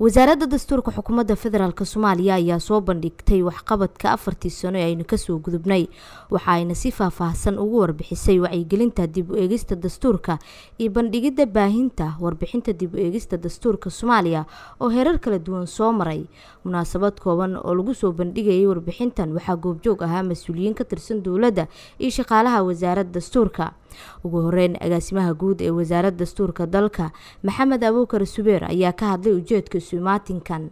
wasaaradda dastuurka xukuumadda federaalk soomaaliya ayaa soo bandhigtay waxqabadka afartii sano ee aynu kasoo gudubnay waxa ayna si faahfaahsan ugu warbixisay wacyigelinta dib u eegista dastuurka iyo bandhigidda baahinta warbixinta dib u eegista dastuurka soomaaliya oo heerar kala duwan soo maray munaasabad kooban oo lagu soo bandhigayay warbixintan waxaa goobjoog ahaa mas-uuliyiin ka tirsan dowladda iyo shaqaalaha wasaaradda dastuurka ugu horeyn agaasimaha guud ee wasaaradda dastuurka dalka maxamed abuukar subeer ayaa ka hadlay ujeedka isumaatinkan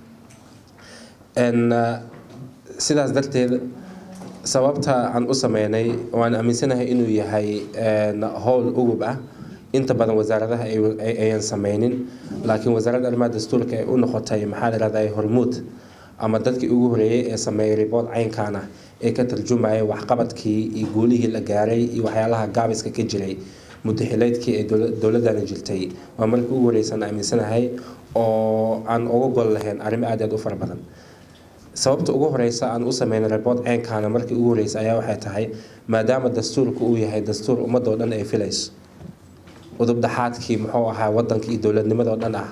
sidaas darteed sababta aan u sameynay waan aaminsanahay inuu yahay howl ugub ah inta badan wasaaradaha ayan sameynin laakiin wasaaradda arrimaha dastuurka ay u noqotay maxaa layihahdaa hormuud ama dadkii ugu horeeyay ee sameeyay ribood caynkan ah ee ka tarjumaya waxqabadkii iyo guulihii la gaaray iyo waxyaalaha gaabiska ka jiray mudaxileedkii ee dowladana jirtay waa markii ugu horeysan aaminsanahay oo aan uga gol lahayn arrimo aad aad u fara badan sababta ugu horeysa aan u sameynay ribood ceynkana markii ugu horeysa ayaa waxay tahay maadaama dastuurka uu yahay dastuur ummadoo dhan ay filayso udubdhaxaadkii muxuu ahaa wadanka iyo dowladnimadoo dhan ah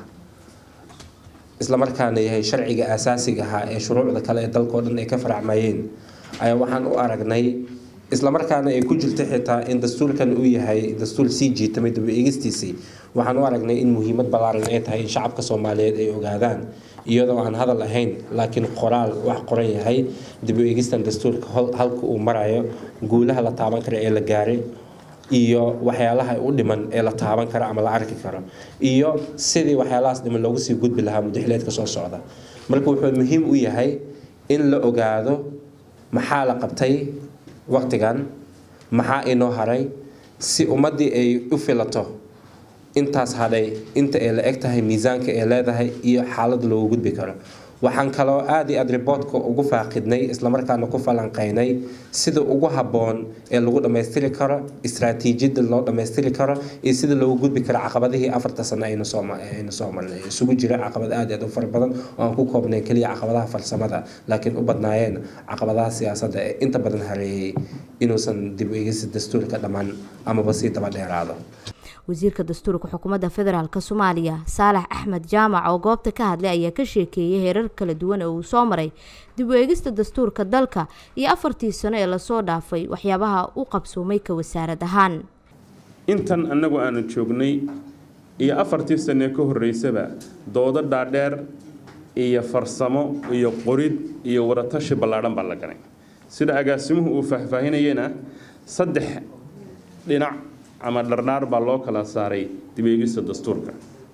islamarkaana yahay sharciga asaasiga ahaa ee shuruucda kale ee dalkao dhan ay ka faracmayeen ayaa waxaan u aragnay islamarkaana ay ku jirta xitaa in dastuurkan uu yahay dastuur sii jiitamay daba eegistiisii waxaan u aragnay in muhiimad ballaaran ay tahay in shacabka soomaaliyeed ay ogaadaan iyadoo aan hadal ahayn laakiin qoraal wax qoran yahay dib u eegistan dastuurka halka uu marayo guulaha la taaban kara ee la gaaray iyo waxyaalaha u dhiman ee la taaban karo ama la arki karo iyo sidii waxyaalahaas dhiman loogu sii gudbi lahaa mudaxileedka soo socda marka wuxuu muhiim u yahay in la ogaado maxaa la qabtay waqtigan maxaa inoo haray si ummaddii ay u filato intaas hadhay inta ay la eg tahay miisaanka ay leedahay iyo xaalada loogu gudbi karo waxaan kaloo aada iyo aada riboodka ugu faaqidnay islamarkaana ku falanqeynay sida ugu habboon ee lagu dhammaystiri karo istraatiijiyada loo dhammaystiri karo iyo sida loogu gudbi karo caqabadihii afarta sano aynu soo marnay isugu jira caqabad aada aad u fara badan oo aan ku koobnayn keliya caqabadaha farsamada laakiin u badnaayeen caqabadaha siyaasadda ee inta badan hareeyay inuusan dib eegisa dastuurka dhammaan amaba sii daba dheeraado wasiirka dastuurka xukuumadda federaalk soomaaliya saalax axmed jaamac oo goobta ka hadlay ayaa ka sheekeeyay heerar kala duwan ee uu soo maray dib u eegista dastuurka dalka iyo afartii sano ee lasoo dhaafay waxyaabaha u qabsoomay ka wasaarad ahaan intan annagu aanu joognay iyo afartii sanee ka horreysaba doodo dhaadheer iyo farsamo iyo qorid iyo waratashi ballaadhan baa la galay sida agaasimuhu uu faahfaahinayena saddex dhinac ama dhardhaar baa loo kala saaray dib eegista dastuurka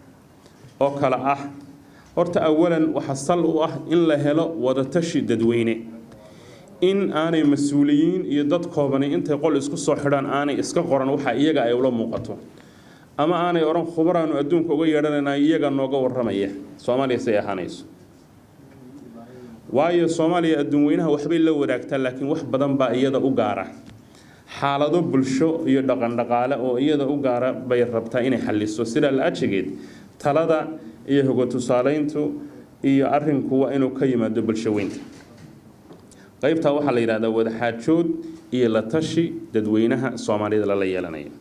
oo kale ah horta awalan waxaa sal u ah in la helo wadatashi dadweyne in aanay mas-uuliyiin iyo dad koobani intay qol isku soo xidhaan aanay iska qoran waxa iyaga ay ula muuqato ama aanay odhan khubaraanu adduunka uga yeedhanayna iyaga nooga warramaya soomaaliya say ahaanayso waayo soomaaliya adduun weynaha waxbay la wadaagtaa laakiin wax badan baa iyada u gaara xaalado bulsho iyo dhaqandhaqaale oo iyada u gaara bay rabtaa inay xaliso sidaa la ajigeed talada iyo hoga tusaaleyntu iyo arinku waa inuu ka yimaado bulsho weynta qaybtaa waxaa la yidhahdaa wadaxaajood iyo la tashi dadweynaha soomaalida lala yeelanaya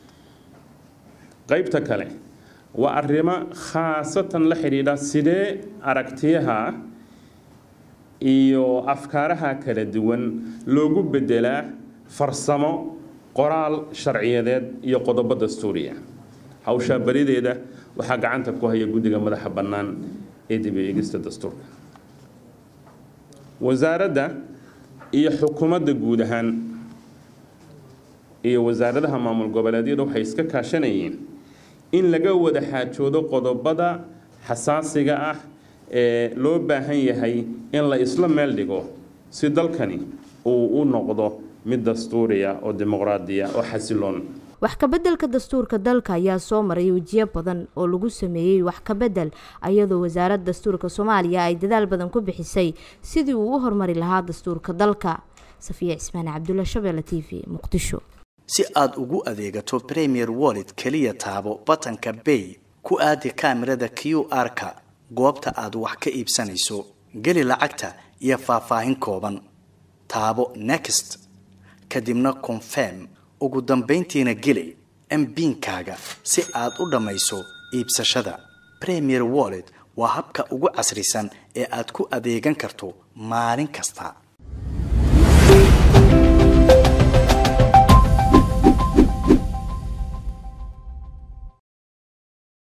qaybta kale waa arrimo khaasatan la xidhiidha sidee aragtiyaha iyo afkaaraha kala duwan loogu bedelaa farsamo qoraal sharciyadeed iyo qodobo dastuuriya hawshaa barideeda waxaa gacanta ku haya guddiga madaxa bannaan ee dib eegista dastuurka wasaaradda iyo xukuumadda guud ahaan iyo wasaaradaha maamul goboleedyada waxay iska kaashanayeen in laga wada xaajoodo qodobada xasaasiga ah ee loo baahan yahay in la isla meel dhigo si dalkani uu u noqdo mid dastuuriya oo dimuqraadiya oo xasiloon wax kabeddelka dastuurka dalka ayaa soo maray wejiyo badan oo lagu sameeyey wax kabedel iyadoo wasaaradda dastuurka soomaaliya ay dadaal badan ku bixisay sidii uu u horumari lahaa dastuurka dalka safiya cismaan cabdulla shabeelle t v muqdisho si aad ugu adeegato premier wallet keliya taabo batanka bay ku aadi kaamirada q r-ka goobta aad wax ka iibsanayso geli lacagta iyo faahfaahin kooban taabo next kadibna confirm ugu dambayntiina geli mbiinkaaga si aad u dhammayso iibsashada premier wallet waa habka ugu casrisan ee aad ku adeegan karto maalin kasta